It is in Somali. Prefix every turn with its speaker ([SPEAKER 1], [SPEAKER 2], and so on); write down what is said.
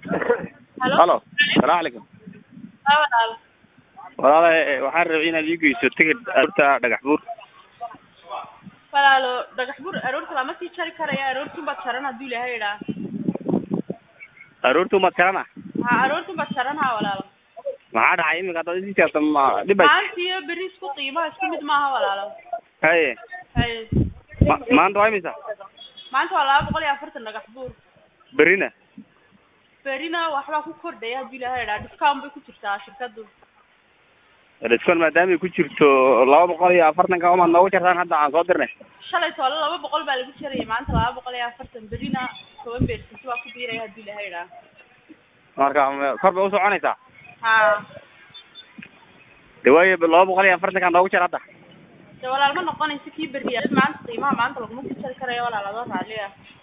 [SPEAKER 1] Halo?
[SPEAKER 2] halo salaamu calaykum
[SPEAKER 1] Haa walaal.
[SPEAKER 2] walaalahay waxaan rabay inaad ii geyso tigidh aroorta dhagax buur
[SPEAKER 1] Walaalo dhagax bur aroorta lama sii jari karaya aroortiin baad jaran hadduu ilaahay idhaa.
[SPEAKER 2] aroorta umaad kalana
[SPEAKER 1] Haa aroortiin baad jaran haa walaalo.
[SPEAKER 2] maxaa dhacay iminka haddaad isii jaarta ma dhibay
[SPEAKER 1] Maanta iyo berri isku qiimaha isku mid maaha walaalo.
[SPEAKER 2] haye
[SPEAKER 1] Haye.
[SPEAKER 2] ma- maanta waa imisa
[SPEAKER 1] Maanta waa laba boqol iyo afartan dhagax buur.
[SPEAKER 2] berrina
[SPEAKER 1] Berrina waxbaa ku kordhaya hadduu ilaahay idhaa. Discount bay ku jirtaa shirkaddu.
[SPEAKER 2] discount maadaamay ku jirto laba boqol iyo afartanka umaad noogu jartaan hadda aan soo dirnay
[SPEAKER 1] Shalay toole laba boqol baa lagu jarayay maanta laba boqol iyo afartan berrina toban beersanti waa ku biiraya hadduu ilaahay idhaa.
[SPEAKER 2] marka ma- kor bay usoconaysaa
[SPEAKER 1] Haa.
[SPEAKER 2] de waayo laba boqol iyo afartanka noogu jar hadda
[SPEAKER 1] De walaal ma noqonayso kii berri maanta qiimaha maanta laguma sii jari karayo walaal adoo raalli ah.